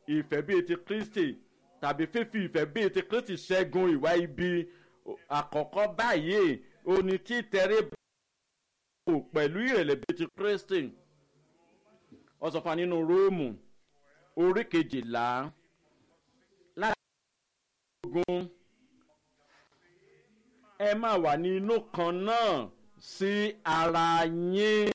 ìfẹ́ bíi ti kristi tàbí fífi ìfẹ́ bíi ti kristi ṣẹ́gun ìwà ibi àkọ́kọ́ báyìí òní títẹrí bò pẹ̀lú ìrẹ̀lẹ̀ bíi ti kristi ọ̀sọ̀fà nínú róòmù orí kejìlá láti ogun ẹ máa wà ní inú kan náà sí ara yín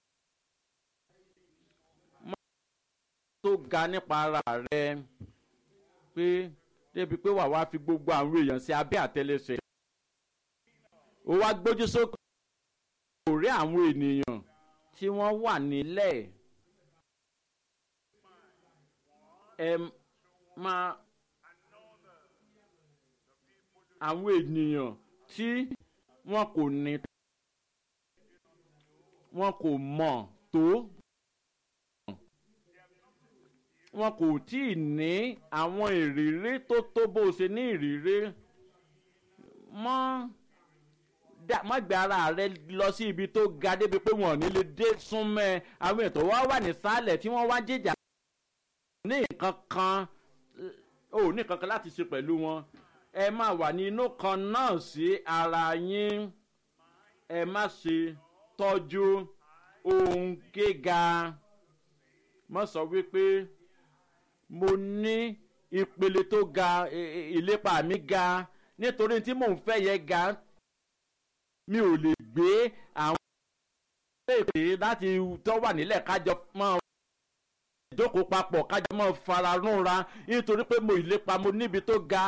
tó ga nípa ara rẹ pé débi pé wàá wá fi gbogbo àwọn èèyàn sí abẹ́ àtẹlẹsẹ̀ ó wá gbójú sókè kò rí àwọn ènìyàn tí wọ́n wà nílẹ̀ ẹ máa àwọn ènìyàn tí wọn kò ní wọn kò mọ̀ tó wọn kò tí ì ní àwọn ìrírí tó tó bó ṣe ní ìrírí mọ́ má gbé ara rẹ lọ sí ibi tó ga débi pé wọn ò ní lè dé súnmọ́ àwọn ètò wa wà nísàlẹ̀ tí wọ́n wá jìjà ní nǹkan kan ò ní nǹkan kan láti ṣe pẹ̀lú wọn ẹ má wà ní inú kan náà sí ara yín ẹ má ṣe tọ́jú ohun gíga má sọ wípé mo ní ìpele tó ga ìlépa mi ga nítorí tí mò ń fẹ́ yẹ ga mi ò lè gbé àwọn èdè láti tọ́ wà nílẹ̀ kájọ mọ́ ìjókòó papọ̀ kájọ mọ́ fara rúnra nítorí pé mo ìlépa mo níbi tó ga.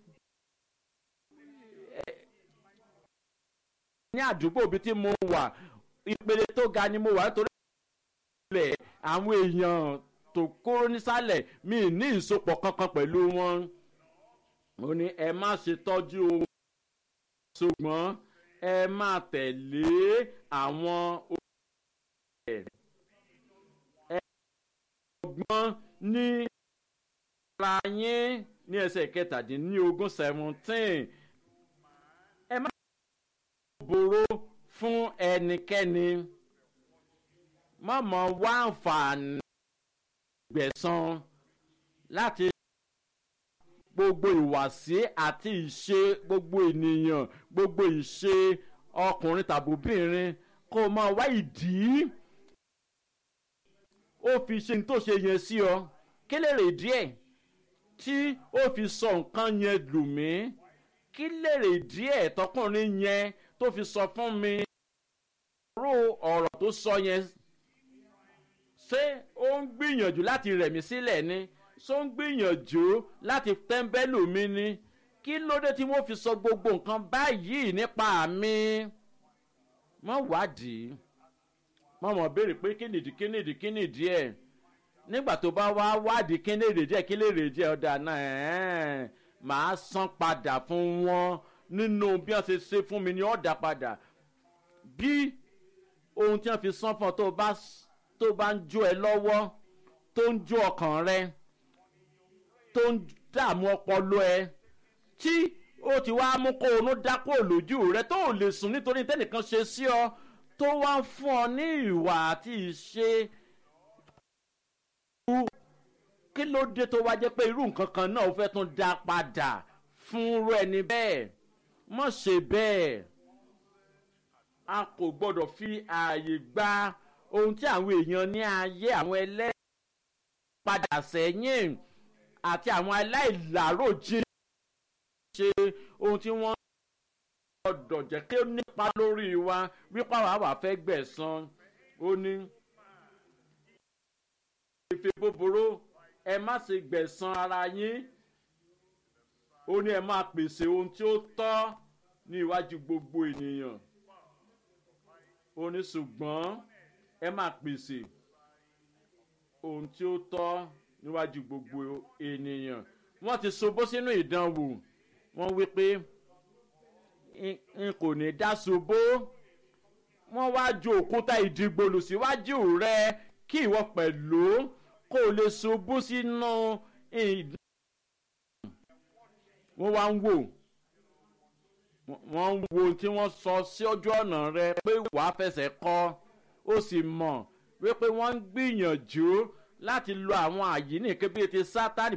ní àdúgbò bíi tí mo wà ìpele tó ga ni mo wà nítorí ilẹ̀ àwọn èèyàn tó kúrò nísàlẹ̀ mi ní ìsopọ̀ kankan pẹ̀lú wọn. ó ní ẹ má ṣe tọ́jú ohun ṣùgbọ́n ẹ má tẹ̀lé àwọn olùkọ́ ẹ ọgbọ́n ní ara yín ní ẹsẹ̀ kẹtàdínlógún seventeen ẹ má boró fún ẹnikẹ́ni má mọ wá àǹfààní gbẹ̀san láti gbogbo ìwàsí àti ìṣe gbogbo ènìyàn gbogbo ìṣe ọkùnrin tàbí obìnrin kó o máa wá ìdí ó fi ṣe ní tó ṣe yẹn sí ọ kí lè rè díẹ̀ tí ó fi sọ nǹkan yẹn lù mí kí lè rè díẹ̀ tọkùnrin yẹn tó fi sọ fún mi rú ọ̀rọ̀ tó sọ yẹn ṣé ó ń gbìyànjú láti rẹ̀ mí sílẹ̀ ni ṣó ń gbìyànjú láti tẹ́ḿbẹ́lù mi ni kí ló dé tí wọ́n fi sọ gbogbo nǹkan báyìí nípa mi mọ́ wádìí mọ́ mọ́ béèrè pé kí nìdí kí nìdí kí nìdí ẹ̀ nígbà tó bá wá wádìí kí nìdí díẹ̀ kí lè rè díẹ̀ ọ̀dà náà màá san padà fún wọn nínú bí wọ́n ṣe ṣe fún mi ni ọ̀dà padà bí ohun tí wọ́n fi san fún ọ tó bá tó bá ń jó ẹ lọ́wọ́ tó ń jó ọkàn rẹ tó ń dààmú ọpọlọ ẹ tí ó ti wá mú kó onú dákó lójú rẹ tó ò lè sùn nítorí tẹnìkan ṣe sí ọ tó wá ń fún ọ ní ìwà àti ìṣe kí ló dé tó wá jẹ́ pé irú nǹkan kan náà ó fẹ́ tún dá padà fún irú ẹni bẹ́ẹ̀ mọ̀ ṣe bẹ́ẹ̀ a kò gbọ́dọ̀ fi ààyè gba ohun tí àwọn èèyàn ní ayé àwọn ẹlẹ́rìí padà sẹ́yìn àti àwọn aláìláròjìn ṣe ohun tí wọ́n gbọ́dọ̀ jẹ́ kí ó nípa lórí wa wípé àwa wà fẹ́ gbẹ̀san ó ní. ìfẹ́ búburú ẹ má ṣe gbẹ̀san ara yín ó ní ẹ máa pèsè ohun tí ó tọ́ ní iwájú gbogbo ènìyàn ó ní ṣùgbọ́n ẹ máa pèsè ohun tí ó tọ́ níwájú gbogbo ènìyàn wọ́n ti ṣubú sínú ìdánwò wọ́n wí pé n kò ní dá ṣubú wọ́n wá ju òkúta ìdìgbòlù síwájú rẹ kí ìwọ pẹ̀lú kó o lè ṣubú sínú ìdánwò wọ́n wá ń wò wọ́n ń wo tí wọ́n sọ sí ojú ọ̀nà rẹ pé wàá fẹsẹ̀ kọ́ ó sì mọ̀ wípé wọ́n ń gbìyànjú láti lo àwọn àyíníke bíi ti sátani